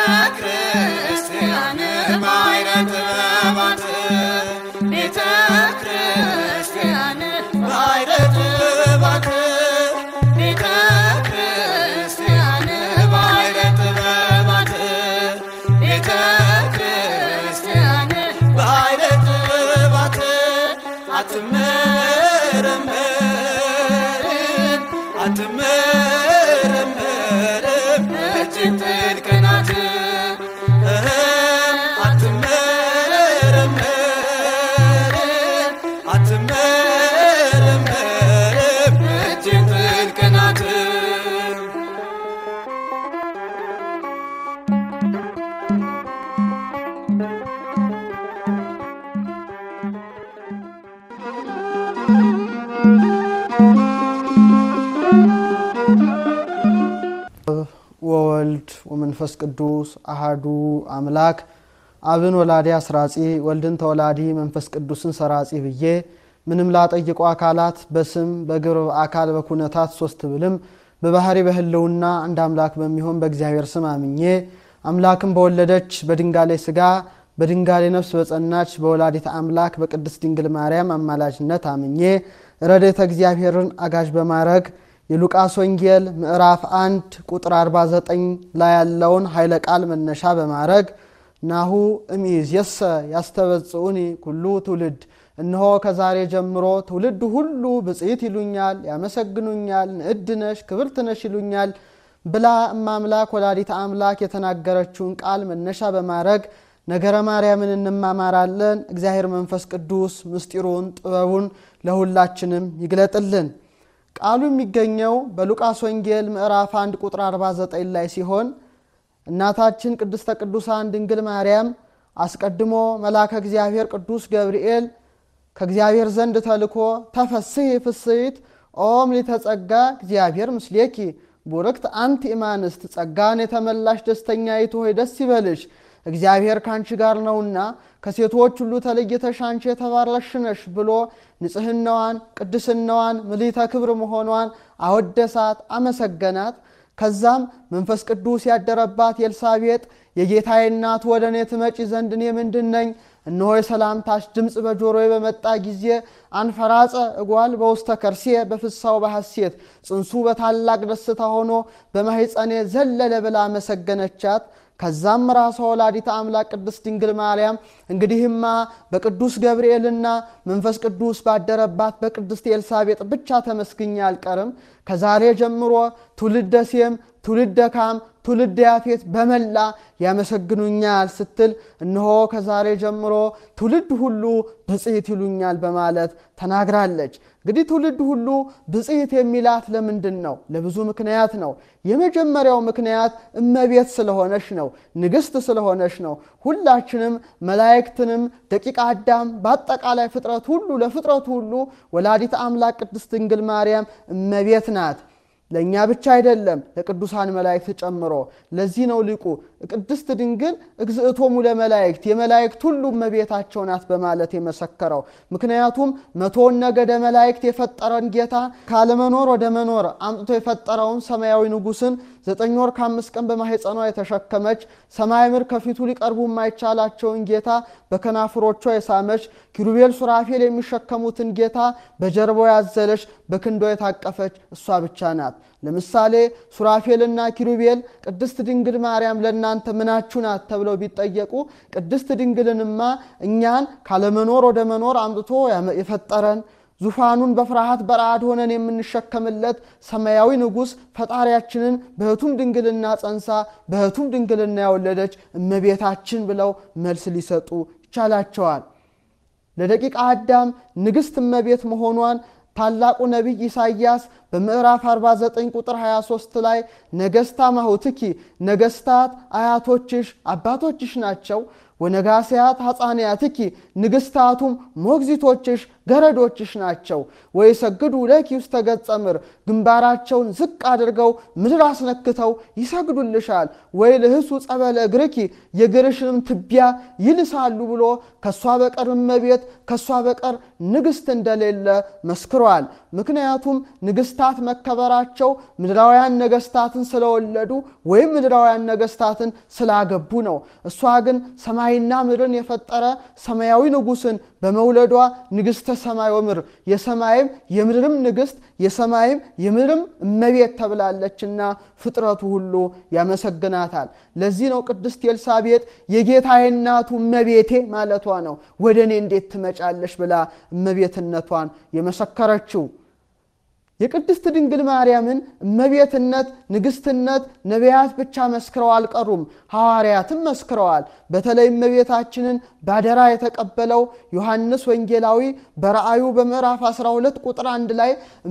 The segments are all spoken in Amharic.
ክርስቲያን ባሕረ ጥበባት ቤተ ክርስቲያን ባሕረ ጥበባት ቤተ ክርስቲያን ባሕረ ጥበባት ቤተ ክርስቲያን ባሕረ ጥበባት አትመረመርም አትመረመርም እጅግ ጥልቅ ናት እህ አትመረመርም አትመረመርም እጅግ ጥልቅ ናት ወወልድ ወመንፈስ ቅዱስ አሃዱ አምላክ አብን ወላዲ አስራጺ ወልድን ተወላዲ መንፈስ ቅዱስን ሰራጺ ብዬ ምንም ላጠይቁ አካላት በስም በግብር በአካል በኩነታት ሶስት ብልም በባህሪ በህልውና አንድ አምላክ በሚሆን በእግዚአብሔር ስም አምኜ አምላክን በወለደች በድንጋሌ ስጋ በድንጋሌ ነፍስ በጸናች በወላዲተ አምላክ በቅድስት ድንግል ማርያም አማላጅነት አምኜ ረድኤተ እግዚአብሔርን አጋዥ በማድረግ የሉቃስ ወንጌል ምዕራፍ 1 ቁጥር 49 ላይ ያለውን ኃይለ ቃል መነሻ በማድረግ ናሁ እምይእዜሰ ያስተበጽኡኒ ኩሉ ትውልድ እነሆ ከዛሬ ጀምሮ ትውልድ ሁሉ ብፅዕት ይሉኛል፣ ያመሰግኑኛል፣ ንዕድ ነሽ ክብርት ነሽ ይሉኛል ብላ እማምላክ ወላዲተ አምላክ የተናገረችውን ቃል መነሻ በማድረግ ነገረ ማርያምን እንማማራለን። እግዚአብሔር መንፈስ ቅዱስ ምስጢሩን ጥበቡን ለሁላችንም ይግለጥልን። ቃሉ የሚገኘው በሉቃስ ወንጌል ምዕራፍ 1 ቁጥር 49 ላይ ሲሆን እናታችን ቅድስተ ቅዱሳን ድንግል ማርያም አስቀድሞ መልአከ እግዚአብሔር ቅዱስ ገብርኤል ከእግዚአብሔር ዘንድ ተልኮ ተፈስሒ ፍስሕት ኦ ምልዕተ ጸጋ እግዚአብሔር ምስሌኪ ቡርክት አንቲ እማንስት ጸጋን የተመላሽ ደስተኛይቱ ሆይ ደስ ይበልሽ እግዚአብሔር ካንቺ ጋር ነውና ከሴቶች ሁሉ ተለይተሽ አንቺ የተባረክሽ ነሽ ብሎ ንጽሕናዋን፣ ቅድስናዋን፣ ምልዕተ ክብር መሆኗን አወደሳት፣ አመሰገናት። ከዛም መንፈስ ቅዱስ ያደረባት ኤልሳቤጥ የጌታዬ እናት ወደ እኔ ትመጪ ዘንድ እኔ ምንድን ነኝ? እነሆ የሰላምታሽ ድምፅ በጆሮዬ በመጣ ጊዜ አንፈራጸ እጓል በውስተ ከርሴ በፍሳው በሐሴት ጽንሱ በታላቅ ደስታ ሆኖ በማሕፀኔ ዘለለ ብላ አመሰገነቻት። ከዛም ራሷ ወላዲተ አምላክ ቅድስት ድንግል ማርያም እንግዲህማ በቅዱስ ገብርኤልና መንፈስ ቅዱስ ባደረባት በቅድስት ኤልሳቤጥ ብቻ ተመስግኜ አልቀርም። ከዛሬ ጀምሮ ትውልደ ሴም፣ ትውልደ ካም፣ ትውልደ ያፌት በመላ ያመሰግኑኛል ስትል እነሆ ከዛሬ ጀምሮ ትውልድ ሁሉ ብፅዕት ይሉኛል በማለት ተናግራለች። እንግዲህ ትውልድ ሁሉ ብፅዕት የሚላት ለምንድን ነው? ለብዙ ምክንያት ነው። የመጀመሪያው ምክንያት እመቤት ስለሆነች ነው፣ ንግሥት ስለሆነች ነው። ሁላችንም መላእክትንም ደቂቀ አዳም በአጠቃላይ ፍጥረት ሁሉ ለፍጥረቱ ሁሉ ወላዲተ አምላክ ቅድስት ድንግል ማርያም እመቤት ናት። ለእኛ ብቻ አይደለም ለቅዱሳን መላእክት ጨምሮ። ለዚህ ነው ሊቁ ቅድስት ድንግል እግዝእቶሙ ለመላእክት የመላእክት ሁሉ እመቤታቸው ናት በማለት የመሰከረው። ምክንያቱም መቶውን ነገደ መላእክት የፈጠረን ጌታ ካለመኖር ወደ መኖር አምጥቶ የፈጠረውን ሰማያዊ ንጉሥን ዘጠኝ ወር ከአምስት ቀን በማኅፀኗ የተሸከመች ሰማይ ምድር ከፊቱ ሊቀርቡ የማይቻላቸውን ጌታ በከናፍሮቿ የሳመች ኪሩቤል ሱራፌል የሚሸከሙትን ጌታ በጀርባው ያዘለች በክንዶ የታቀፈች እሷ ብቻ ናት። ለምሳሌ ሱራፌልና ኪሩቤል ቅድስት ድንግል ማርያም ለእናንተ ምናችሁ ናት ተብለው ቢጠየቁ ቅድስት ድንግልንማ እኛን ካለመኖር ወደ መኖር አምጥቶ የፈጠረን ዙፋኑን በፍርሃት በረአድ ሆነን የምንሸከምለት ሰማያዊ ንጉሥ ፈጣሪያችንን በሕቱም ድንግልና ጸንሳ በሕቱም ድንግልና የወለደች እመቤታችን ብለው መልስ ሊሰጡ ይቻላቸዋል። ለደቂቀ አዳም ንግሥት እመቤት መሆኗን ታላቁ ነቢይ ኢሳይያስ በምዕራፍ 49 ቁጥር 23 ላይ ነገሥታ ማሁትኪ ነገሥታት አያቶችሽ አባቶችሽ ናቸው ወነጋስያት ሐፃንያትኪ ንግሥታቱም ሞግዚቶችሽ ገረዶችሽ ናቸው። ወይሰግዱ ለኪ ውስተ ገጸ ምድር ግንባራቸውን ዝቅ አድርገው ምድር አስነክተው ይሰግዱልሻል። ወይ ልህሱ ጸበለ እግርኪ የእግርሽንም ትቢያ ይልሳሉ ብሎ ከእሷ በቀር እመቤት ከእሷ በቀር ንግሥት እንደሌለ መስክሯል። ምክንያቱም ንግሥታት መከበራቸው ምድራውያን ነገሥታትን ስለወለዱ ወይም ምድራውያን ነገሥታትን ስላገቡ ነው። እሷ ግን ሰማይና ምድርን የፈጠረ ሰማያዊ ንጉሥን በመውለዷ ንግሥተ ሰማይ ወምድር የሰማይም የምድርም ንግሥት የሰማይም የምድርም እመቤት ተብላለችና ፍጥረቱ ሁሉ ያመሰግናታል። ለዚህ ነው ቅድስት ኤልሳቤጥ የጌታዬ እናቱ እመቤቴ ማለቷ ነው። ወደ እኔ እንዴት ትመጫለሽ ብላ እመቤትነቷን የመሰከረችው። የቅድስት ድንግል ማርያምን እመቤትነት፣ ንግሥትነት ነቢያት ብቻ መስክረው አልቀሩም፣ ሐዋርያትም መስክረዋል። በተለይ እመቤታችንን ባደራ የተቀበለው ዮሐንስ ወንጌላዊ በራእዩ በምዕራፍ 12 ቁጥር አንድ ላይ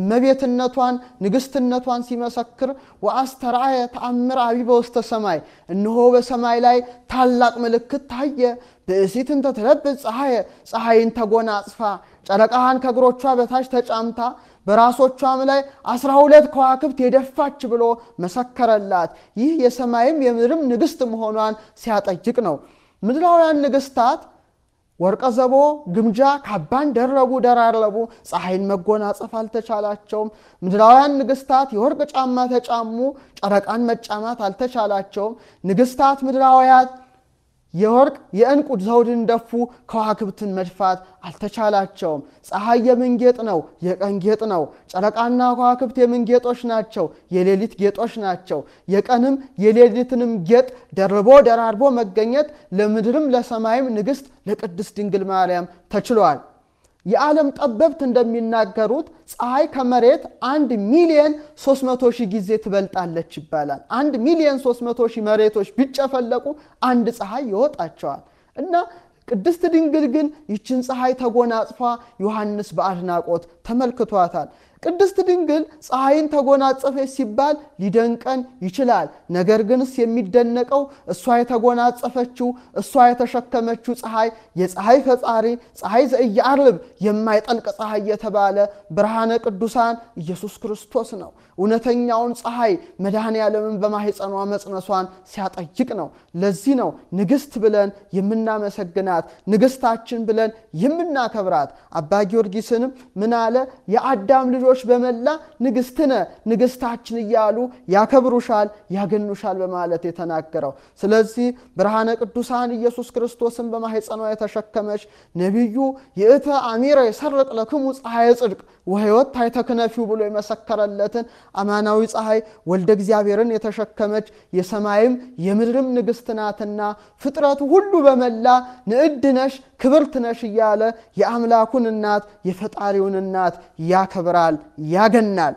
እመቤትነቷን ንግሥትነቷን ሲመሰክር ወአስተርአየ ተአምር አቢበ ውስተ ሰማይ፣ እነሆ በሰማይ ላይ ታላቅ ምልክት ታየ። ብእሲትን ተትለብስ ፀሐየ፣ ፀሐይን ተጎናጽፋ ጨረቃዋን ከእግሮቿ በታች ተጫምታ በራሶቿም ላይ አስራ ሁለት ከዋክብት የደፋች ብሎ መሰከረላት። ይህ የሰማይም የምድርም ንግሥት መሆኗን ሲያጠይቅ ነው። ምድራውያን ንግሥታት ወርቀ ዘቦ ግምጃ ካባን ደረቡ ደራረቡ፣ ፀሐይን መጎናጸፍ አልተቻላቸውም። ምድራውያን ንግሥታት የወርቅ ጫማ ተጫሙ፣ ጨረቃን መጫማት አልተቻላቸውም። ንግሥታት ምድራውያት የወርቅ የዕንቁ ዘውድን ደፉ፣ ከዋክብትን መድፋት አልተቻላቸውም። ፀሐይ የምን ጌጥ ነው? የቀን ጌጥ ነው። ጨረቃና ከዋክብት የምን ጌጦች ናቸው? የሌሊት ጌጦች ናቸው። የቀንም የሌሊትንም ጌጥ ደርቦ ደራርቦ መገኘት ለምድርም ለሰማይም ንግሥት ለቅድስት ድንግል ማርያም ተችሏል። የዓለም ጠበብት እንደሚናገሩት ፀሐይ ከመሬት አንድ ሚሊየን 300 ሺህ ጊዜ ትበልጣለች ይባላል። አንድ ሚሊየን 300 ሺህ መሬቶች ቢጨፈለቁ አንድ ፀሐይ ይወጣቸዋል እና ቅድስት ድንግል ግን ይችን ፀሐይ ተጎናጽፋ ዮሐንስ በአድናቆት ተመልክቷታል። ቅድስት ድንግል ፀሐይን ተጎናጸፈች ሲባል ሊደንቀን ይችላል። ነገር ግንስ የሚደነቀው እሷ የተጎናጸፈችው እሷ የተሸከመችው ፀሐይ የፀሐይ ፈጣሪ ፀሐይ ዘኢየዐርብ የማይጠልቅ ፀሐይ የተባለ ብርሃነ ቅዱሳን ኢየሱስ ክርስቶስ ነው። እውነተኛውን ፀሐይ መድኃኔ ዓለምን በማኅፀኗ መጽነሷን ሲያጠይቅ ነው። ለዚህ ነው ንግሥት ብለን የምናመሰግናት ንግሥታችን ብለን የምናከብራት። አባ ጊዮርጊስንም ምን አለ? የአዳም ልጆች በመላ ንግሥትነ ንግሥታችን እያሉ ያከብሩሻል፣ ያገኑሻል በማለት የተናገረው። ስለዚህ ብርሃነ ቅዱሳን ኢየሱስ ክርስቶስን በማኅፀኗ የተሸከመች ነቢዩ ይእተ አሚረ የሰርቅ ለክሙ ፀሐየ ጽድቅ ወሕይወት ታይተክነፊው ብሎ የመሰከረለትን አማናዊ ፀሐይ ወልደ እግዚአብሔርን የተሸከመች የሰማይም የምድርም ንግሥት ናትና ፍጥረቱ ሁሉ በመላ ንዕድ ነሽ ክብርት ነሽ እያለ የአምላኩን እናት የፈጣሪውን እናት ያከብራል፣ ያገናል።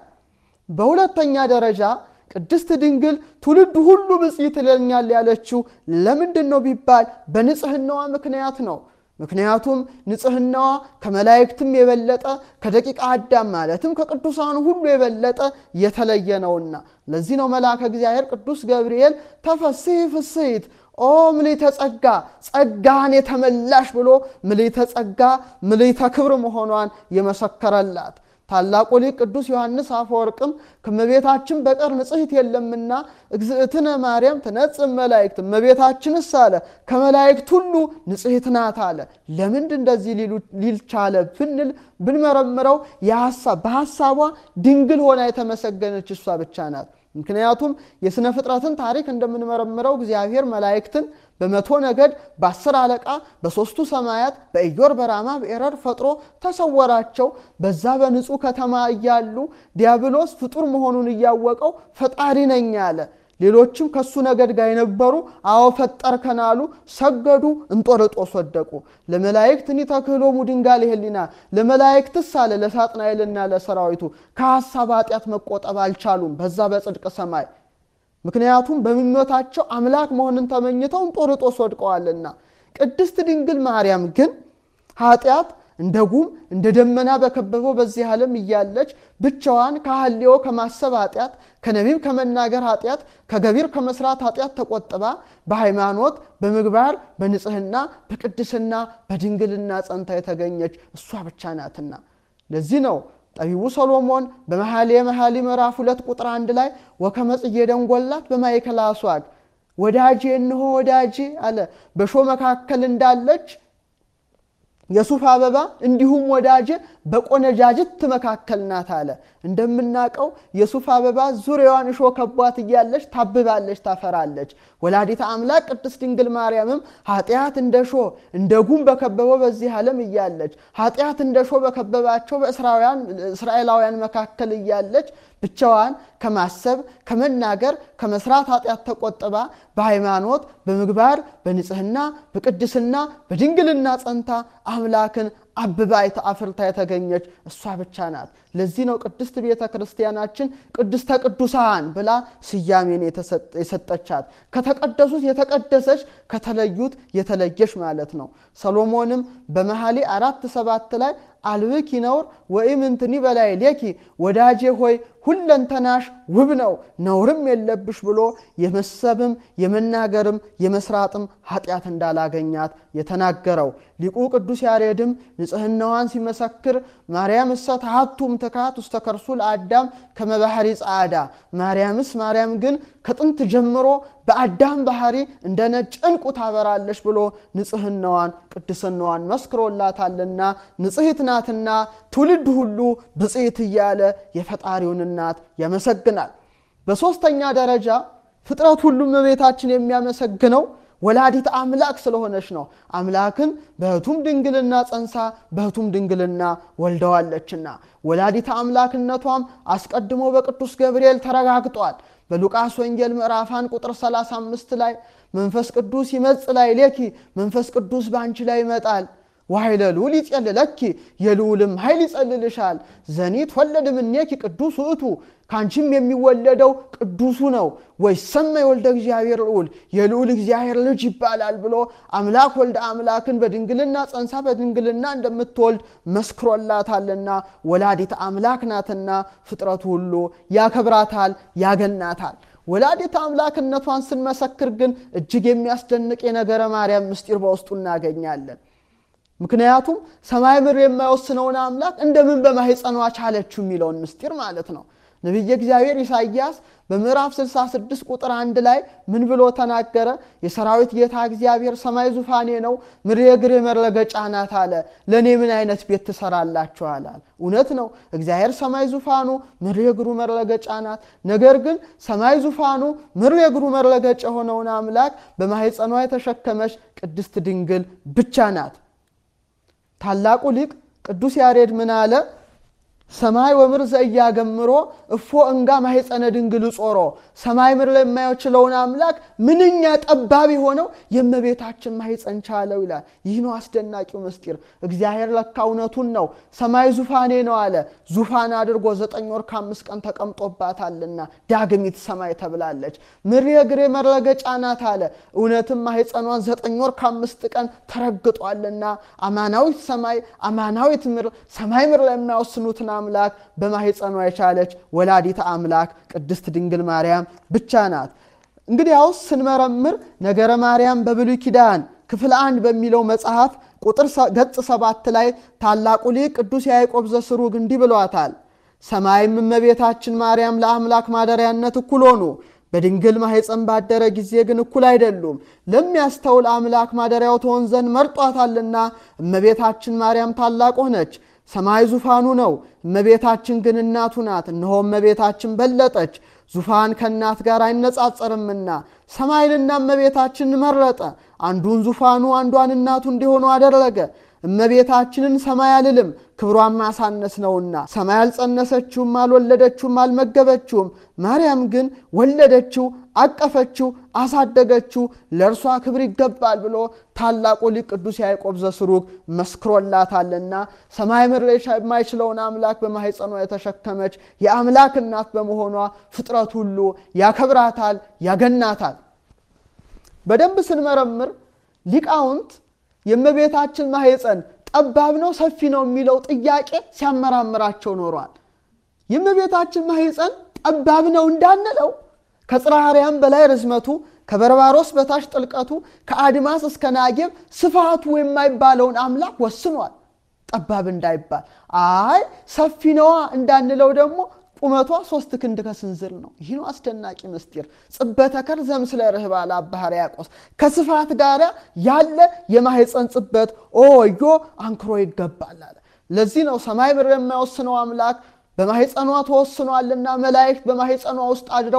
በሁለተኛ ደረጃ ቅድስት ድንግል ትውልድ ሁሉ ብፅዕት ይለኛል ያለችው ለምንድን ነው ቢባል በንጽህናዋ ምክንያት ነው። ምክንያቱም ንጽህናዋ ከመላእክትም የበለጠ ከደቂቀ አዳም ማለትም ከቅዱሳኑ ሁሉ የበለጠ የተለየ ነውና ለዚህ ነው መልአከ እግዚአብሔር ቅዱስ ገብርኤል ተፈሥሒ ፍሥሕት ኦ ምልዕተ ጸጋ ጸጋን የተመላሽ ብሎ ምልዕተ ጸጋ ምልዕተ ክብር መሆኗን የመሰከረላት። ታላቁ ሊቅ ቅዱስ ዮሐንስ አፈወርቅም ከእመቤታችን በቀር ንጽሕት የለምና እግዝእትነ ማርያም ትነጽእ መላእክት እመቤታችንስ አለ ከመላእክት ሁሉ ንጽሕት ናት አለ። ለምንድ እንደዚህ ሊል ቻለ ብንል ብንመረምረው በሐሳቧ ድንግል ሆና የተመሰገነች እሷ ብቻ ናት። ምክንያቱም የሥነ ፍጥረትን ታሪክ እንደምንመረምረው እግዚአብሔር መላእክትን በመቶ ነገድ በአስር አለቃ በሦስቱ ሰማያት በኢዮር በራማ በኤረር ፈጥሮ ተሰወራቸው። በዛ በንጹሕ ከተማ እያሉ ዲያብሎስ ፍጡር መሆኑን እያወቀው ፈጣሪ ነኝ አለ። ሌሎችም ከሱ ነገድ ጋር የነበሩ አዎ ፈጠርከን አሉ፣ ሰገዱ፣ እንጦርጦስ ወደቁ። ለመላእክት እኒ ተክህሎሙ ድንጋሌ ሕሊና ለመላእክትስ አለ ለሳጥናኤልና ለሰራዊቱ ከሐሳብ ኃጢአት መቆጠብ አልቻሉም በዛ በጽድቅ ሰማይ ምክንያቱም በምኞታቸው አምላክ መሆንን ተመኝተው እንጦርጦስ ወድቀዋልና። ቅድስት ድንግል ማርያም ግን ኃጢአት እንደ ጉም እንደ ደመና በከበበው በዚህ ዓለም እያለች ብቻዋን ከሐልዮ ከማሰብ ኃጢአት፣ ከነቢብ ከመናገር ኃጢአት፣ ከገቢር ከመስራት ኃጢአት ተቆጥባ በሃይማኖት በምግባር በንጽህና በቅድስና በድንግልና ጸንታ የተገኘች እሷ ብቻ ናትና ለዚህ ነው ጠቢቡ ሰሎሞን በመኃልየ መኃልይ ምዕራፍ ሁለት ቁጥር አንድ ላይ ወከመ ጽጌ ደንጎላት በማእከለ አስዋግ ወዳጄ እንሆ ወዳጄ አለ በእሾህ መካከል እንዳለች የሱፍ አበባ እንዲሁም ወዳጄ በቆነጃጅት መካከል ናት አለ። እንደምናውቀው የሱፍ አበባ ዙሪያዋን እሾህ ከቧት እያለች ታብባለች፣ ታፈራለች። ወላዲተ አምላክ ቅድስት ድንግል ማርያምም ኃጢአት እንደ ሾህ እንደ ጉም በከበበው በዚህ ዓለም እያለች ኃጢአት እንደ ሾህ በከበባቸው በእስራኤላውያን መካከል እያለች ብቻዋን ከማሰብ ከመናገር ከመስራት ኃጢአት ተቆጥባ በሃይማኖት በምግባር በንጽህና በቅድስና በድንግልና ጸንታ አምላክን አብባ አፍርታ የተገኘች እሷ ብቻ ናት። ለዚህ ነው ቅድስት ቤተ ክርስቲያናችን ቅድስተ ቅዱሳን ብላ ስያሜን የሰጠቻት። ከተቀደሱት የተቀደሰች ከተለዩት የተለየች ማለት ነው። ሰሎሞንም በመኃልየ አራት ሰባት ላይ አልብኪ ነውር ወይም እንትኒ በላይ ሌኪ ወዳጄ ሆይ ሁለንተናሽ ውብ ነው ነውርም የለብሽ ብሎ የመሰብም የመናገርም የመስራጥም ኃጢአት እንዳላገኛት የተናገረው ሊቁ ቅዱስ ያሬድም ንጽህናዋን ሲመሰክር ማርያም እሰ ተሃቱም ትካት ውስተ ከርሱ ለአዳም ከመባህሪ ጸዓዳ ማርያምስ ማርያም ግን ከጥንት ጀምሮ በአዳም ባህሪ እንደ ነጭ ዕንቁ ታበራለች ብሎ ንጽህናዋን ቅድስናዋን መስክሮላታልና ንጽሕት ናትና ትውልድ ሁሉ ብፅዕት እያለ የፈጣሪውን እናት ያመሰግናል። በሦስተኛ ደረጃ ፍጥረት ሁሉም እመቤታችን የሚያመሰግነው ወላዲት አምላክ ስለሆነች ነው። አምላክን በሕቱም ድንግልና ጸንሳ በሕቱም ድንግልና ወልደዋለችና ወላዲት አምላክነቷም አስቀድሞ በቅዱስ ገብርኤል ተረጋግጧል። በሉቃስ ወንጌል ምዕራፋን ቁጥር 35 ላይ መንፈስ ቅዱስ ይመጽእ ላዕሌኪ መንፈስ ቅዱስ በአንቺ ላይ ይመጣል ወኃይለ ልዑል ይጼልለኪ የልዑልም ኃይል ይጸልልሻል። ዘኒት ወለድ እምኔኪ ቅዱስ ውእቱ ከአንቺም የሚወለደው ቅዱሱ ነው። ወይሰመይ ወልደ እግዚአብሔር ልዑል የልዑል እግዚአብሔር ልጅ ይባላል ብሎ አምላክ ወልደ አምላክን በድንግልና ጸንሳ በድንግልና እንደምትወልድ መስክሮላታልና ወላዲት አምላክ ናትና ፍጥረቱ ሁሉ ያከብራታል፣ ያገናታል። ወላዲት አምላክነቷን ስንመሰክር ግን እጅግ የሚያስደንቅ የነገረ ማርያም ምስጢር በውስጡ እናገኛለን። ምክንያቱም ሰማይ ምድር የማይወስነውን አምላክ እንደምን በማኅፀኗ ቻለችው የሚለውን ምስጢር ማለት ነው። ነቢየ እግዚአብሔር ኢሳይያስ በምዕራፍ 66 ቁጥር አንድ ላይ ምን ብሎ ተናገረ? የሰራዊት ጌታ እግዚአብሔር ሰማይ ዙፋኔ ነው፣ ምድር የእግሬ መረገጫ ናት አለ። ለእኔ ምን አይነት ቤት ትሰራላችኋል? እውነት ነው። እግዚአብሔር ሰማይ ዙፋኑ፣ ምድር የእግሩ መረገጫ ናት። ነገር ግን ሰማይ ዙፋኑ፣ ምድር የእግሩ መረገጫ የሆነውን አምላክ በማኅፀኗ የተሸከመች ቅድስት ድንግል ብቻ ናት። ታላቁ ሊቅ ቅዱስ ያሬድ ምን አለ? ሰማይ ወምድር ዘኢያገምሮ እፎ እንጋ ማኅፀነ ድንግል ጾሮ። ሰማይ ምድር ላይ የማይችለውን አምላክ ምንኛ ጠባብ የሆነው የእመቤታችን ማኅፀን ቻለው ይላል። ይህ ነው አስደናቂው ምስጢር። እግዚአብሔር ለካ እውነቱን ነው። ሰማይ ዙፋኔ ነው አለ። ዙፋን አድርጎ ዘጠኝ ወር ከአምስት ቀን ተቀምጦባታልና ዳግሚት ሰማይ ተብላለች። ምድር የእግሬ መረገጫ ናት አለ። እውነትም ማኅፀኗን ዘጠኝ ወር ከአምስት ቀን ተረግጧልና አማናዊት ሰማይ አማናዊት ምድር ሰማይ ምድር ላይ የማይወስኑትን አምላክ በማኅፀኗ የቻለች ወላዲተ አምላክ ቅድስት ድንግል ማርያም ብቻ ናት። እንግዲያውስ ስንመረምር ነገረ ማርያም በብሉይ ኪዳን ክፍል አንድ በሚለው መጽሐፍ ቁጥር ገጽ ሰባት ላይ ታላቁ ሊቅ ቅዱስ ያዕቆብ ዘስሩግ እንዲህ ብሏታል። ሰማይም እመቤታችን ማርያም ለአምላክ ማደሪያነት እኩል ሆኑ። በድንግል ማኅፀን ባደረ ጊዜ ግን እኩል አይደሉም። ለሚያስተውል አምላክ ማደሪያው ትሆን ዘንድ መርጧታልና እመቤታችን ማርያም ታላቅ ሆነች። ሰማይ ዙፋኑ ነው፣ እመቤታችን ግን እናቱ ናት። እነሆ እመቤታችን በለጠች፣ ዙፋን ከእናት ጋር አይነጻጸርምና ሰማይንና እመቤታችንን መረጠ። አንዱን ዙፋኑ አንዷን እናቱ እንዲሆኑ አደረገ። እመቤታችንን ሰማይ አልልም ክብሯን ማሳነስ ነውና፣ ሰማይ አልጸነሰችውም፣ አልወለደችውም፣ አልመገበችውም። ማርያም ግን ወለደችው፣ አቀፈችው፣ አሳደገችው። ለእርሷ ክብር ይገባል ብሎ ታላቁ ሊቅ ቅዱስ ያዕቆብ ዘስሩግ መስክሮላታልና ሰማይ ምድር የማይችለውን አምላክ በማኅፀኗ የተሸከመች የአምላክ እናት በመሆኗ ፍጥረት ሁሉ ያከብራታል፣ ያገናታል። በደንብ ስንመረምር ሊቃውንት የእመቤታችን ማኅፀን ጠባብ ነው ሰፊ ነው የሚለው ጥያቄ ሲያመራምራቸው ኖሯል። የእመቤታችን ማኅፀን ጠባብ ነው እንዳንለው ከጽርሐ አርያም በላይ ርዝመቱ ከበርባሮስ በታች ጥልቀቱ ከአድማስ እስከ ናጌብ ስፋቱ የማይባለውን አምላክ ወስኗል። ጠባብ እንዳይባል አይ ሰፊ ነዋ እንዳንለው ደግሞ ቁመቷ ሶስት ክንድ ከስንዝር ነው። ይህ ነው አስደናቂ ምስጢር። ጽበተ ከር ዘምስለ ርህባ ለአባ ሕርያቆስ ከስፋት ጋር ያለ የማኅፀን ጽበት ኦዮ አንክሮ ይገባል አለ። ለዚህ ነው ሰማይ ምድር የማይወስነው አምላክ በማኅፀኗ ተወስኗልና መላእክት በማኅፀኗ ውስጥ አድረው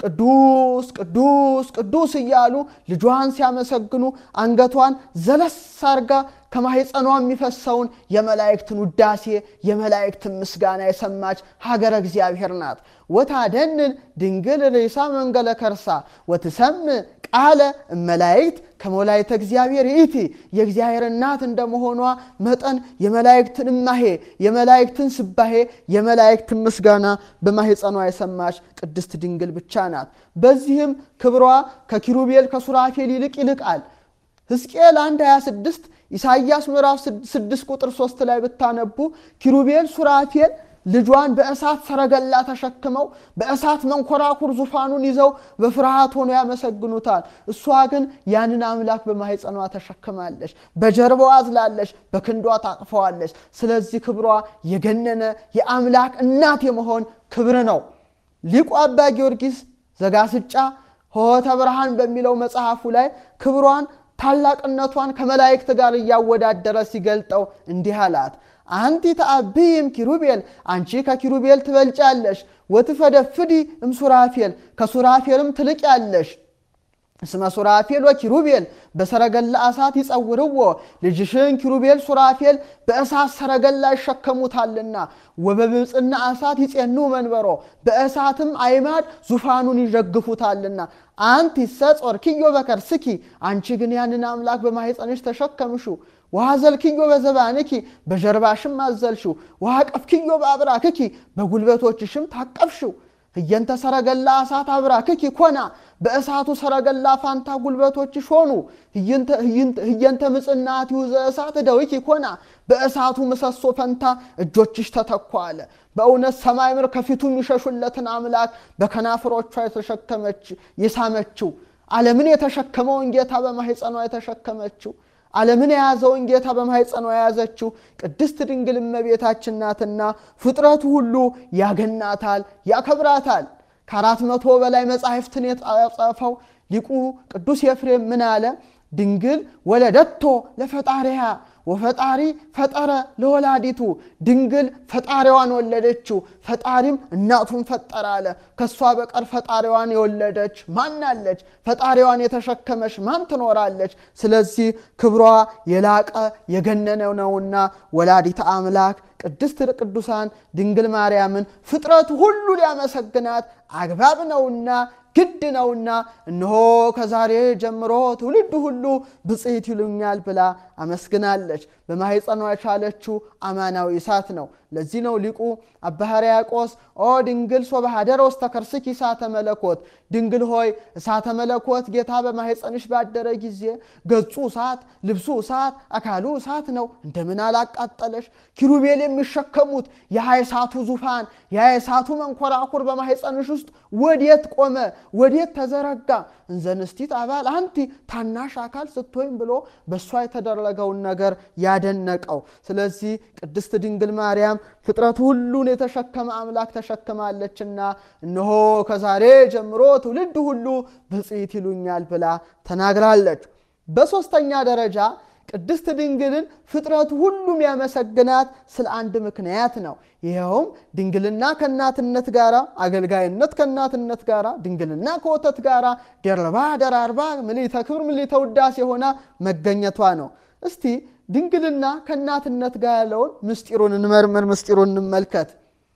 ቅዱስ ቅዱስ ቅዱስ እያሉ ልጇን ሲያመሰግኑ አንገቷን ዘለስ አርጋ ከማኅፀኗ የሚፈሰውን የመላእክትን ውዳሴ የመላእክትን ምስጋና የሰማች ሀገረ እግዚአብሔር ናት። ወታደንን ድንግል ርእሳ መንገለ ከርሳ ወትሰምዕ ቃለ እመላእክት ከመላእክተ እግዚአብሔር ይእቲ የእግዚአብሔር እናት እንደመሆኗ መጠን የመላእክትን እማሄ የመላእክትን ስባሄ የመላእክትን ምስጋና በማኅፀኗ የሰማች ቅድስት ድንግል ብቻ ናት። በዚህም ክብሯ ከኪሩቤል ከሱራፌል ይልቅ ይልቃል። ሕዝቅኤል 1 26 ኢሳይያስ ምዕራፍ 6 ቁጥር 3 ላይ ብታነቡ ኪሩቤል ሱራፌል ልጇን በእሳት ሰረገላ ተሸክመው በእሳት መንኮራኩር ዙፋኑን ይዘው በፍርሃት ሆኖ ያመሰግኑታል። እሷ ግን ያንን አምላክ በማኅፀኗ ተሸክማለች፣ በጀርባዋ አዝላለች፣ በክንዷ ታቅፈዋለች። ስለዚህ ክብሯ የገነነ የአምላክ እናት የመሆን ክብር ነው። ሊቁ አባ ጊዮርጊስ ዘጋስጫ ሆተ ብርሃን በሚለው መጽሐፉ ላይ ክብሯን ታላቅነቷን ከመላእክት ጋር እያወዳደረ ሲገልጠው እንዲህ አላት። አንቲ ተአብይም ኪሩቤል አንቺ ከኪሩቤል ትበልጫለሽ። ወትፈደፍዲ እምሱራፌል ከሱራፌልም ትልቅ ያለሽ እስመ ሱራፌል ወኪሩቤል በሰረገላ እሳት ይጸውርዎ ልጅሽን ኪሩቤል ሱራፌል በእሳት ሰረገላ ይሸከሙታልና ወበብፅና እሳት ይጼኑ መንበሮ በእሳትም አይማድ ዙፋኑን ይደግፉታልና አንቲ ሰጾርኪዮ በከርስኪ አንቺ ግን ያንን አምላክ በማኅፀንሽ ተሸከምሹ ወሐዘልክዮ በዘባንኪ በጀርባሽም አዘልሽው ወሐቀፍክዮ በአብራክኪ በጉልበቶችሽም ታቀፍሽው ህየንተ ሰረገላ እሳት አብራክኪ ኮና በእሳቱ ሰረገላ ፋንታ ጉልበቶችሽ ሆኑ ህየንተ ምጽናት ይሁዘ እሳት እደዊኪ ኮና በእሳቱ ምሰሶ ፈንታ እጆችሽ ተተኳ አለ። በእውነት ሰማይ ምድር ከፊቱ የሚሸሹለትን አምላክ በከናፍሮቿ የተሸከመች የሳመችው ዓለምን የተሸከመውን ጌታ በማኅፀኗ የተሸከመችው ዓለምን የያዘውን ጌታ በማኅፀኗ የያዘችው ቅድስት ድንግል እመቤታችን ናትና ፍጥረቱ ሁሉ ያገናታል፣ ያከብራታል። ከአራት መቶ በላይ መጻሕፍትን የጻፈው ሊቁ ቅዱስ ኤፍሬም ምን አለ? ድንግል ወለደቶ ለፈጣሪያ ወፈጣሪ ፈጠረ ለወላዲቱ ድንግል ፈጣሪዋን ወለደችው፣ ፈጣሪም እናቱን ፈጠረ አለ። ከእሷ በቀር ፈጣሪዋን የወለደች ማን አለች? ፈጣሪዋን የተሸከመች ማን ትኖራለች? ስለዚህ ክብሯ የላቀ የገነነ ነውና ወላዲተ አምላክ ቅድስት ቅዱሳን ድንግል ማርያምን ፍጥረት ሁሉ ሊያመሰግናት አግባብ ነውና ግድ ነውና እነሆ ከዛሬ ጀምሮ ትውልድ ሁሉ ብፅዕት ይሉኛል ብላ አመስግናለች። በማኅፀኗ የቻለችው አማናዊ እሳት ነው። ለዚህ ነው ሊቁ አባ ሕርያቆስ ኦ ድንግል ሶበሃደረ ውስተ ከርስኪ እሳተ መለኮት፣ ድንግል ሆይ እሳተ መለኮት ጌታ በማኅፀንሽ ባደረ ጊዜ ገጹ እሳት፣ ልብሱ እሳት፣ አካሉ እሳት ነው። እንደምን አላቃጠለሽ? ኪሩቤል የሚሸከሙት የእሳቱ ዙፋን የእሳቱ መንኮራኩር በማኅፀንሽ ውስጥ ወዴት ቆመ? ወዴት ተዘረጋ? እንዘንስቲት አባል አንቲ ታናሽ አካል ስትሆኝ ብሎ በእሷ የተደረገውን ነገር ያደነቀው። ስለዚህ ቅድስት ድንግል ማርያም ፍጥረት ሁሉን የተሸከመ አምላክ ተሸክማለችና እነሆ ከዛሬ ጀምሮ ትውልድ ሁሉ ብፅዕት ይሉኛል ብላ ተናግራለች። በሦስተኛ ደረጃ ቅድስት ድንግልን ፍጥረት ሁሉም ያመሰግናት ስለ አንድ ምክንያት ነው። ይኸውም ድንግልና ከእናትነት ጋር፣ አገልጋይነት ከእናትነት ጋር፣ ድንግልና ከወተት ጋር ደርባ ደራርባ ምልዕተ ክብር ምልዕተ ውዳሴ ሆና መገኘቷ ነው። እስቲ ድንግልና ከእናትነት ጋር ያለውን ምስጢሩን እንመርምር፣ ምስጢሩን እንመልከት።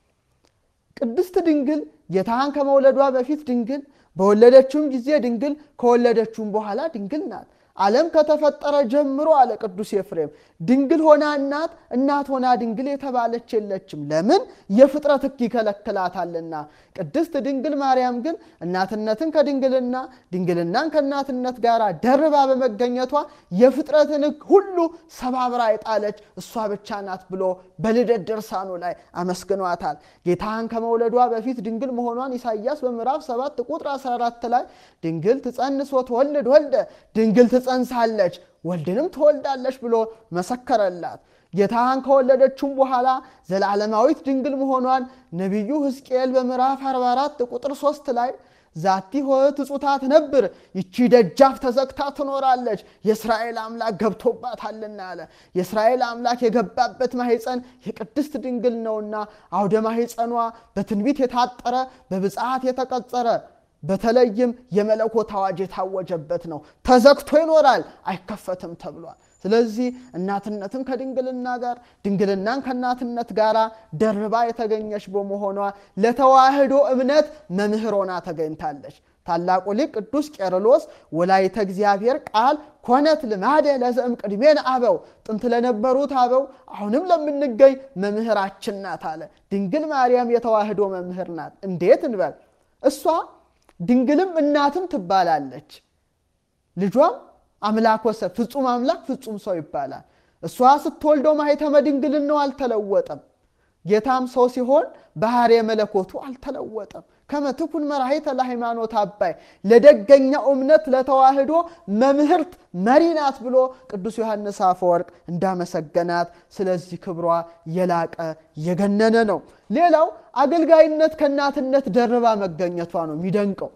ቅድስት ድንግል ጌታን ከመውለዷ በፊት ድንግል፣ በወለደችውም ጊዜ ድንግል፣ ከወለደችውም በኋላ ድንግል ናት። ዓለም ከተፈጠረ ጀምሮ አለ ቅዱስ ኤፍሬም ድንግል ሆና እናት እናት ሆና ድንግል የተባለች የለችም። ለምን? የፍጥረት ሕግ ይከለክላታልና። ቅድስት ድንግል ማርያም ግን እናትነትን ከድንግልና ድንግልናን ከእናትነት ጋር ደርባ በመገኘቷ የፍጥረትን ሕግ ሁሉ ሰባብራ የጣለች እሷ ብቻ ናት ብሎ በልደት ድርሳኑ ላይ አመስግኗታል። ጌታን ከመውለዷ በፊት ድንግል መሆኗን ኢሳይያስ በምዕራፍ 7 ቁጥር 14 ላይ ድንግል ትጸንስ ወትወልድ ወልደ ድንግል ትጸንሳለች ወልድንም ትወልዳለች ብሎ መሰከረላት። ጌታን ከወለደችም በኋላ ዘላለማዊት ድንግል መሆኗን ነቢዩ ሕዝቅኤል በምዕራፍ 44 ቁጥር 3 ላይ ዛቲ ሆት እጹታ ትነብር፣ ይቺ ደጃፍ ተዘግታ ትኖራለች፣ የእስራኤል አምላክ ገብቶባታልና አለ። የእስራኤል አምላክ የገባበት ማሕፀን የቅድስት ድንግል ነውና አውደ ማሕፀኗ በትንቢት የታጠረ በብፅዓት የተቀጸረ በተለይም የመለኮት አዋጅ የታወጀበት ነው። ተዘግቶ ይኖራል አይከፈትም ተብሏል። ስለዚህ እናትነትን ከድንግልና ጋር ድንግልናን ከእናትነት ጋር ደርባ የተገኘች በመሆኗ ለተዋህዶ እምነት መምህር ሆና ተገኝታለች። ታላቁ ሊቅ ቅዱስ ቄርሎስ ወላይተ እግዚአብሔር ቃል ኮነት ልማደ ለዘእም ቅድሜን አበው ጥንት ለነበሩት አበው አሁንም ለምንገኝ መምህራችን ናት አለ። ድንግል ማርያም የተዋህዶ መምህር ናት። እንዴት እንበል? እሷ ድንግልም እናትም ትባላለች። ልጇም አምላክ ወሰብ ፍጹም አምላክ ፍጹም ሰው ይባላል። እሷ ስትወልደው ማኅተመ ድንግልናው አልተለወጠም። ጌታም ሰው ሲሆን ባሕርየ መለኮቱ አልተለወጠም። ከመትኩን መራሒተ ለሃይማኖት አባይ ለደገኛው እምነት ለተዋህዶ መምህርት መሪ ናት ብሎ ቅዱስ ዮሐንስ አፈወርቅ እንዳመሰገናት፣ ስለዚህ ክብሯ የላቀ የገነነ ነው። ሌላው አገልጋይነት ከእናትነት ደርባ መገኘቷ ነው የሚደንቀው።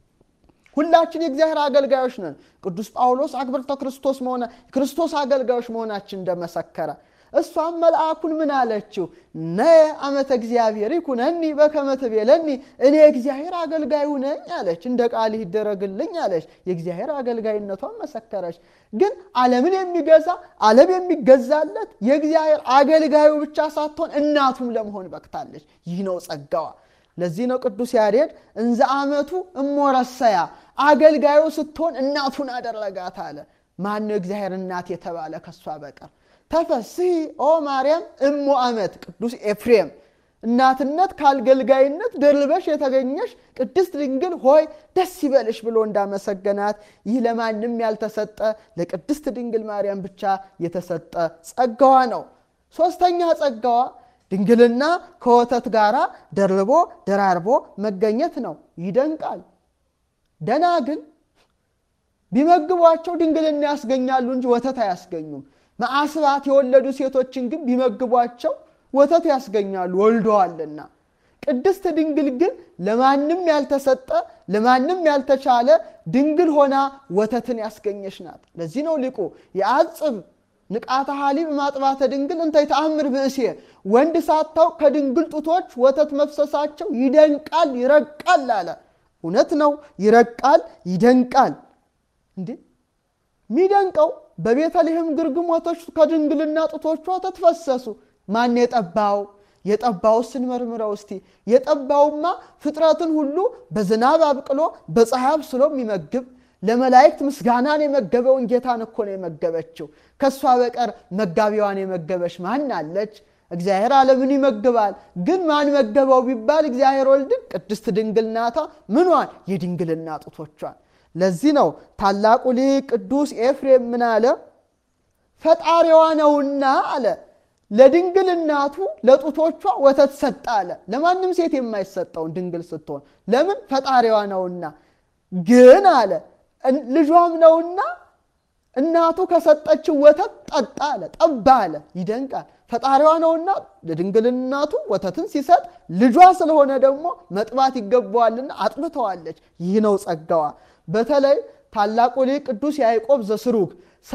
ሁላችን የእግዚአብሔር አገልጋዮች ነን። ቅዱስ ጳውሎስ አክብርተ ክርስቶስ መሆነ ክርስቶስ አገልጋዮች መሆናችን እንደመሰከረ እሷም መልአኩን ምን አለችው? ነየ አመተ እግዚአብሔር ይኩነኒ በከመ ትቤለኒ፣ እኔ የእግዚአብሔር አገልጋዩ ነኝ አለች። እንደ ቃልህ ይደረግልኝ አለች። የእግዚአብሔር አገልጋይነቷን መሰከረች። ግን ዓለምን የሚገዛ ዓለም የሚገዛለት የእግዚአብሔር አገልጋዩ ብቻ ሳትሆን እናቱም ለመሆን በቅታለች። ይህ ነው ጸጋዋ። ለዚህ ነው ቅዱስ ያሬድ እንዘ አመቱ እሞረሰያ አገልጋዩ ስትሆን እናቱን አደረጋት አለ። ማነው እግዚአብሔር እናት የተባለ ከሷ በቀር? ተፈስሒ ኦ ማርያም እሞ አመት ቅዱስ ኤፍሬም እናትነት ከአገልጋይነት ደርበሽ የተገኘሽ ቅድስት ድንግል ሆይ ደስ ይበልሽ ብሎ እንዳመሰገናት ይህ ለማንም ያልተሰጠ ለቅድስት ድንግል ማርያም ብቻ የተሰጠ ጸጋዋ ነው። ሦስተኛ ጸጋዋ ድንግልና ከወተት ጋር ደርቦ ደራርቦ መገኘት ነው። ይደንቃል። ደናግል ቢመግቧቸው ድንግልና ያስገኛሉ እንጂ ወተት አያስገኙም። መዓስባት የወለዱ ሴቶችን ግን ቢመግቧቸው ወተት ያስገኛሉ ወልደዋልና። ቅድስት ድንግል ግን ለማንም ያልተሰጠ ለማንም ያልተቻለ ድንግል ሆና ወተትን ያስገኘች ናት። ለዚህ ነው ሊቁ የአጽብ ንቃተ ሐሊብ ማጥባተ ድንግል እንተ ይተአምር ብእሴ ወንድ ሳታውቅ ከድንግል ጡቶች ወተት መፍሰሳቸው ይደንቃል ይረቃል አለ። እውነት ነው፣ ይረቃል ይደንቃል። እንዴ የሚደንቀው በቤተልሔም ግርግሞቶች ከድንግልና ጡቶቿ ወተት ፈሰሱ። ማን የጠባው? የጠባው ስንመርምረው እስቲ የጠባውማ ፍጥረትን ሁሉ በዝናብ አብቅሎ በፀሐይ አብስሎ የሚመግብ ለመላእክት ምስጋናን የመገበውን ጌታን እኮ ነው የመገበችው። ከእሷ በቀር መጋቢዋን የመገበች ማን አለች? እግዚአብሔር ዓለምን ይመግባል። ግን ማን መገበው ቢባል እግዚአብሔር ወልድን ቅድስት ድንግል ናታ። ምኗን? የድንግልና ጡቶቿን። ለዚህ ነው ታላቁ ሊቅ ቅዱስ ኤፍሬም ምን አለ? ፈጣሪዋ ነውና አለ ለድንግል እናቱ ለጡቶቿ ወተት ሰጠ አለ። ለማንም ሴት የማይሰጠውን ድንግል ስትሆን ለምን? ፈጣሪዋ ነውና። ግን አለ ልጇም ነውና እናቱ ከሰጠችው ወተት ጠጣ አለ፣ ጠባ አለ። ይደንቃል። ፈጣሪዋ ነውና ለድንግል እናቱ ወተትን ሲሰጥ ልጇ ስለሆነ ደግሞ መጥባት ይገባዋልና አጥብተዋለች። ይህ ነው ጸጋዋ። በተለይ ታላቁ ሊቅ ቅዱስ ያዕቆብ ዘስሩግ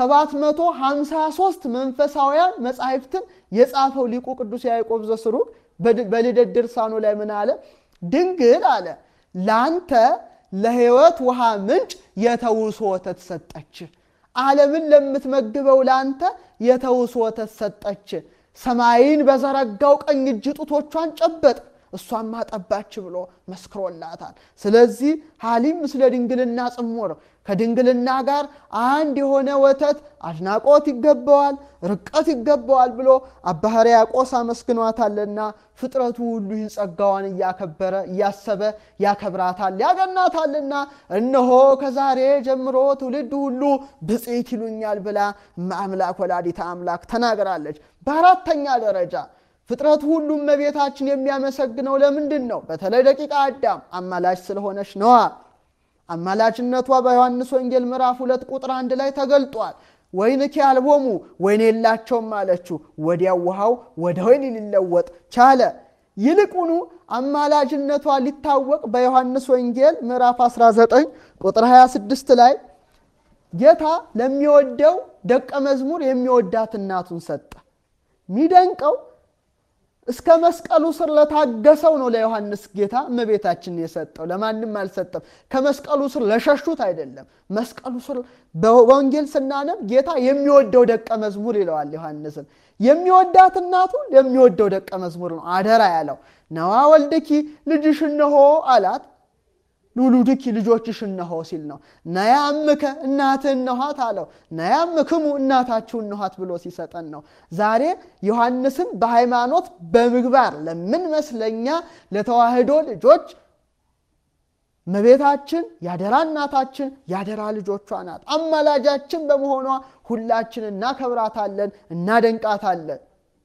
753 መንፈሳውያን መጻሕፍትን የጻፈው ሊቁ ቅዱስ ያዕቆብ ዘስሩግ በልደት ድርሳኑ ላይ ምን አለ? ድንግል አለ ላንተ ለሕይወት ውሃ ምንጭ የተውሶ ወተት ሰጠች። ዓለምን ለምትመግበው ላንተ የተውሶ ወተት ሰጠች። ሰማይን በዘረጋው ቀኝ እጅ ጡቶቿን ጨበጥ፣ እሷም አጠባች ብሎ መስክሮላታል። ስለዚህ ሀሊም ምስለ ድንግልና ጽሙር ከድንግልና ጋር አንድ የሆነ ወተት አድናቆት ይገባዋል፣ ርቀት ይገባዋል ብሎ አባ ሕርያቆስ አመስግኗታልና ፍጥረቱ ሁሉ ይህን ጸጋዋን እያከበረ እያሰበ ያከብራታል ያገናታልና እነሆ ከዛሬ ጀምሮ ትውልድ ሁሉ ብፅዕት ይሉኛል ብላ አምላክ ወላዲተ አምላክ ተናግራለች። በአራተኛ ደረጃ ፍጥረት ሁሉ እመቤታችን የሚያመሰግነው ለምንድን ነው? በተለይ ደቂቀ አዳም አማላጅ ስለሆነች ነዋ። አማላጅነቷ በዮሐንስ ወንጌል ምዕራፍ ሁለት ቁጥር አንድ ላይ ተገልጧል። ወይንኪ አልቦሙ ወይን የላቸውም አለችው። ወዲያው ውሃው ወደ ወይን ሊለወጥ ቻለ። ይልቁኑ አማላጅነቷ ሊታወቅ በዮሐንስ ወንጌል ምዕራፍ 19 ቁጥር 26 ላይ ጌታ ለሚወደው ደቀ መዝሙር የሚወዳት እናቱን ሰጠ። ሚደንቀው እስከ መስቀሉ ስር ለታገሰው ነው ለዮሐንስ ጌታ እመቤታችን የሰጠው፣ ለማንም አልሰጠም። ከመስቀሉ ስር ለሸሹት አይደለም። መስቀሉ ስር በወንጌል ስናነብ ጌታ የሚወደው ደቀ መዝሙር ይለዋል ዮሐንስን። የሚወዳት እናቱ የሚወደው ደቀ መዝሙር ነው አደራ ያለው። ነዋ ወልድኪ ልጅሽ እነሆ አላት። ሉሉድኪ ልጆችሽ እነሆ ሲል ነው። ነያ እምከ እናትህ እነኋት አለው። ነያ እምክሙ እናታችሁ እነኋት ብሎ ሲሰጠን ነው። ዛሬ ዮሐንስን በሃይማኖት በምግባር ለምንመስለኛ ለተዋህዶ ልጆች እመቤታችን ያደራ እናታችን ያደራ ልጆቿ ናት። አማላጃችን በመሆኗ ሁላችን እናከብራታለን፣ እናደንቃታለን።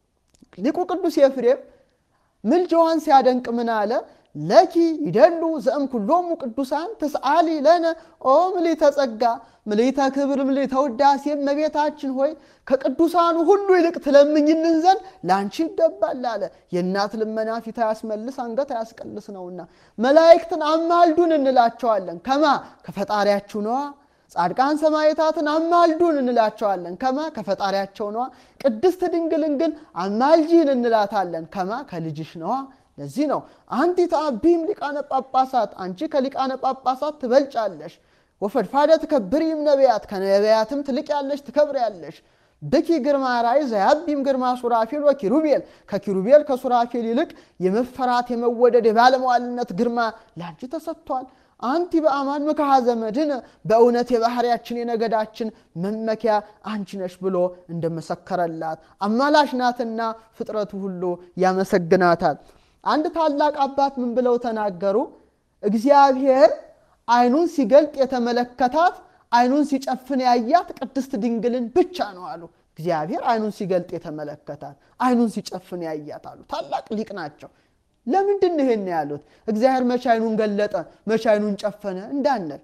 ሊቁ ቅዱስ ኤፍሬም ምልጃዋን ሲያደንቅ ምን አለ? ለኪ ይደሉ ዘእም ኩሎሙ ቅዱሳን ትስአሊ ለነ ኦ ምልዕተ ጸጋ ምልዕተ ክብር ምልዕተ ውዳሴ እመቤታችን ሆይ ከቅዱሳኑ ሁሉ ይልቅ ትለምኝልን ዘንድ ለአንቺ ይገባል አለ። የእናት ልመና ፊት አያስመልስ አንገት አያስቀልስ ነውና መላእክትን አማልዱን እንላቸዋለን። ከማ ከፈጣሪያችሁ ነዋ። ጻድቃን ሰማዕታትን አማልዱን እንላቸዋለን። ከማ ከፈጣሪያቸው ነዋ። ቅድስት ድንግልን ግን አማልጂን እንላታለን። ከማ ከልጅሽ ነዋ። ለዚህ ነው አንቲ ተአቢም ሊቃነ ጳጳሳት፣ አንቺ ከሊቃነ ጳጳሳት ትበልጫለሽ። ወፈድፋደ ትከብሪም ነቢያት፣ ከነቢያትም ትልቅ ያለሽ ትከብር ያለሽ። ብኪ ግርማ ራእይ ዘያቢም ግርማ ሱራፌል ወኪሩቤል፣ ከኪሩቤል ከሱራፌል ይልቅ የመፈራት የመወደድ የባለመዋልነት ግርማ ለአንቺ ተሰጥቷል። አንቲ በአማን ምክሐ ዘመድን፣ በእውነት የባህርያችን የነገዳችን መመኪያ አንቺ ነሽ ብሎ እንደመሰከረላት አማላሽ ናትና ፍጥረቱ ሁሉ ያመሰግናታል። አንድ ታላቅ አባት ምን ብለው ተናገሩ? እግዚአብሔር ዓይኑን ሲገልጥ የተመለከታት ዓይኑን ሲጨፍን ያያት ቅድስት ድንግልን ብቻ ነው አሉ። እግዚአብሔር ዓይኑን ሲገልጥ የተመለከታት ዓይኑን ሲጨፍን ያያት አሉ። ታላቅ ሊቅ ናቸው። ለምንድን ነው ይሄን ያሉት? እግዚአብሔር መቼ ዓይኑን ገለጠ፣ መቼ ዓይኑን ጨፈነ እንዳንል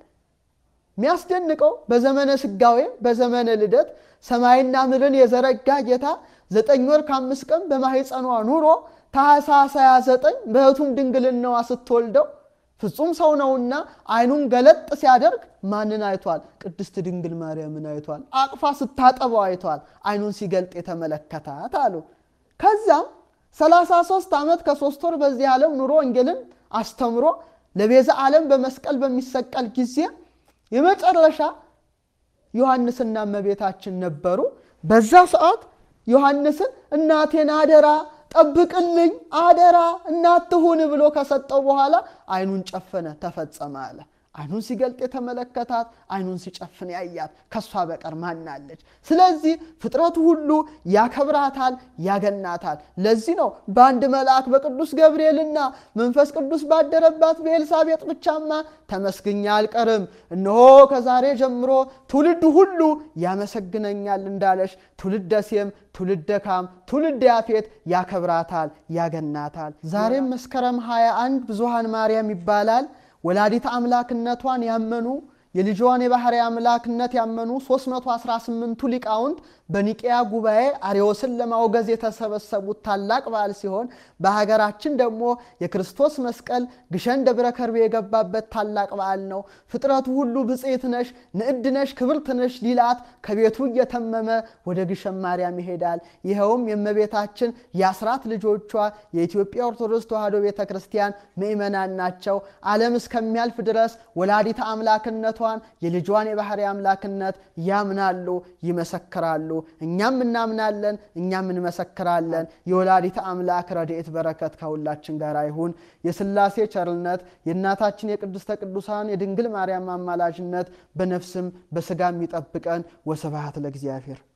የሚያስደንቀው በዘመነ ስጋዌ በዘመነ ልደት ሰማይና ምድርን የዘረጋ ጌታ ዘጠኝ ወር ከአምስት ቀን በማህፀኗ ኑሮ ታኅሳስ 29 በሕቱም ድንግልናዋ ስትወልደው ፍጹም ሰው ነውና ዓይኑን ገለጥ ሲያደርግ ማንን አይቷል? ቅድስት ድንግል ማርያምን አይቷል። አቅፋ ስታጠበው አይቷል። ዓይኑን ሲገልጥ የተመለከታት አሉ። ከዛም 33 ዓመት ከሶስት ወር በዚህ ዓለም ኑሮ ወንጌልን አስተምሮ ለቤዛ ዓለም በመስቀል በሚሰቀል ጊዜ የመጨረሻ ዮሐንስና እመቤታችን ነበሩ። በዛ ሰዓት ዮሐንስን እናቴን አደራ ጠብቅልኝ አደራ እናትሁን ብሎ ከሰጠው በኋላ ዓይኑን ጨፈነ፣ ተፈጸመ አለ። ዓይኑን ሲገልጥ የተመለከታት ዓይኑን ሲጨፍን ያያት ከእሷ በቀር ማናለች? ስለዚህ ፍጥረቱ ሁሉ ያከብራታል፣ ያገናታል። ለዚህ ነው በአንድ መልአክ በቅዱስ ገብርኤልና መንፈስ ቅዱስ ባደረባት በኤልሳቤጥ ብቻማ ተመስግኛ አልቀርም፣ እነሆ ከዛሬ ጀምሮ ትውልድ ሁሉ ያመሰግነኛል እንዳለሽ ትውልደ ሴም፣ ትውልደ ካም፣ ትውልደ ያፌት ያከብራታል፣ ያገናታል። ዛሬም መስከረም 21 ብዙኃን ማርያም ይባላል። ወላዲተ አምላክነቷን ያመኑ የልጇን የባሕርይ አምላክነት ያመኑ 318ቱ ሊቃውንት በኒቅያ ጉባኤ አርዮስን ለማውገዝ የተሰበሰቡት ታላቅ በዓል ሲሆን በሀገራችን ደግሞ የክርስቶስ መስቀል ግሸን ደብረ ከርቤ የገባበት ታላቅ በዓል ነው። ፍጥረቱ ሁሉ ብፅዕት ነሽ፣ ንዕድ ነሽ፣ ክብርት ነሽ ሊላት ከቤቱ እየተመመ ወደ ግሸን ማርያም ይሄዳል። ይኸውም የእመቤታችን የአስራት ልጆቿ የኢትዮጵያ ኦርቶዶክስ ተዋሕዶ ቤተ ክርስቲያን ምእመናን ናቸው። ዓለም እስከሚያልፍ ድረስ ወላዲተ አምላክነቷ የአባቷን የልጇን የባሕርይ አምላክነት ያምናሉ፣ ይመሰክራሉ። እኛም እናምናለን፣ እኛም እንመሰክራለን። የወላዲተ አምላክ ረድኤት በረከት ከሁላችን ጋር ይሁን። የሥላሴ ቸርነት የእናታችን የቅድስተ ቅዱሳን የድንግል ማርያም አማላጅነት በነፍስም በሥጋም ይጠብቀን። ወስብሐት ለእግዚአብሔር።